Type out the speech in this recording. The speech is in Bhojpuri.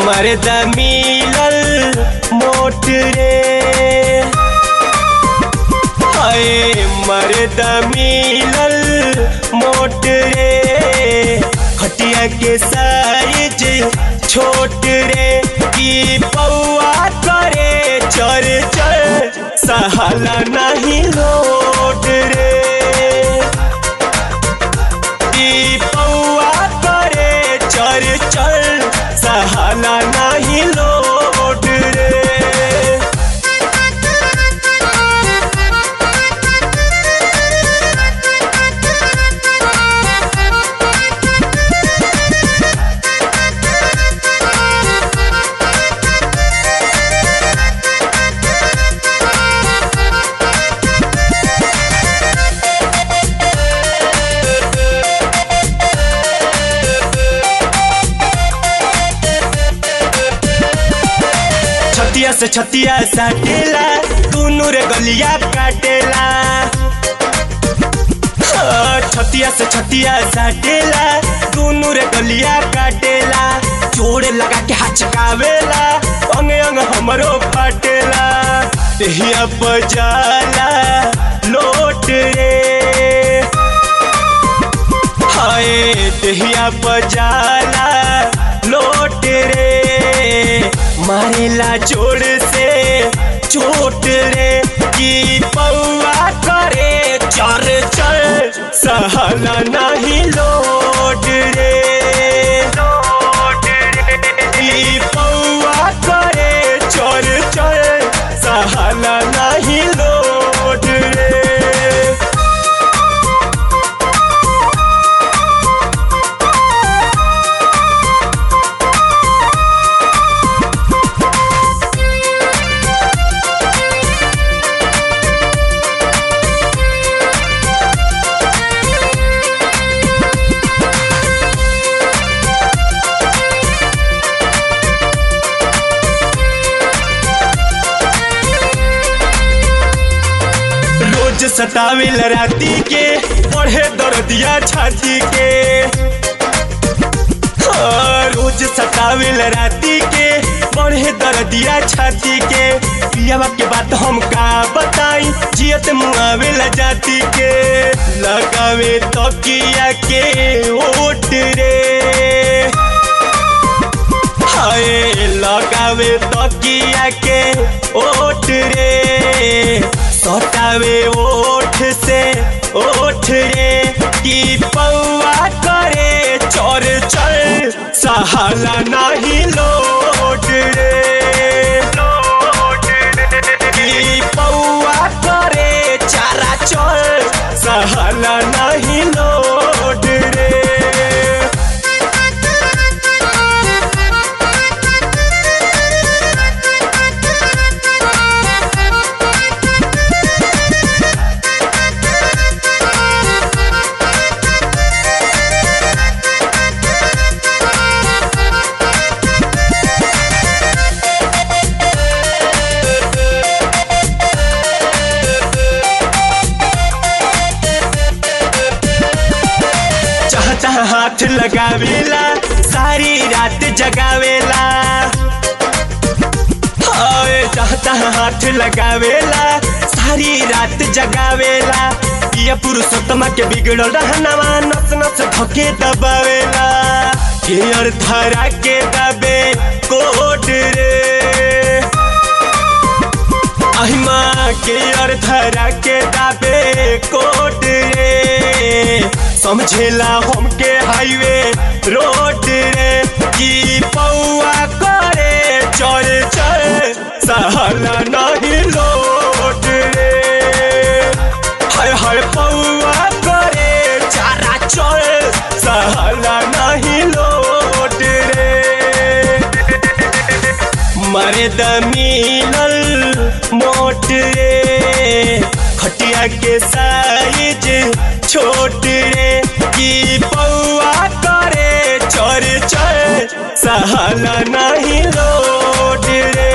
मर्द मिलल मोट रे हाय मर्द मिलल मोट रे खटिया के साइज छोट रे की पौआ करे चर चर सहाला नहीं लोट रे की पौआ करे चर चर सहाला नहीं लोट रे छतिया से छतिया साटेला दुनू रे गलिया काटेला हाँ, छतिया से छतिया साटेला दुनू रे गलिया काटेला जोड़े लगा के हचकावेला अंग अंग हमरो फाटेला देहिया बजाला लोट रे हाय देहिया बजाला लोट रे मारेला जोड़ से चोट रे की पौआ करे चर चर सहला नहीं लोट रे की पौआ करे चर चर सहला नहीं लोट रे रोज सतावेल राती के पढ़े दर्दिया छाती के हाँ, रोज सतावेल राती के पढ़े दर्दिया छाती के पियावा के बात हम का बताई जियत मुआवेला जाती के लगावे तकिया के ओट रे हाय लगावे तकिया के ओठ रे सटावे ओठ से ओठ रे की पौआ करे चोर चर सहाला नहीं लोट रे की पौआ करे चारा चोर सहाला नहीं लोट रे जहाँ तहाँ हाथ लगावेला सारी रात जगावेला हाय जहाँ तहाँ हाथ लगावेला सारी रात जगावेला ये पुरुषोत्तमा के बिगड़ल रहनवा नस नस धके दबावेला केयर धरा के दबे कोट रे अहिमा के अर्धरा के दाबे कोट रे समझेला हमके हाईवे रोड रे की पौआ करे चल चल सहला नहीं लोट रे हाय हाय पौआ करे चारा चल सहला नहीं लोट रे मर्द मिलल मोट रे खटिया के साइज छोट रे की पौआ करे चर चर सहला नहीं लोट रे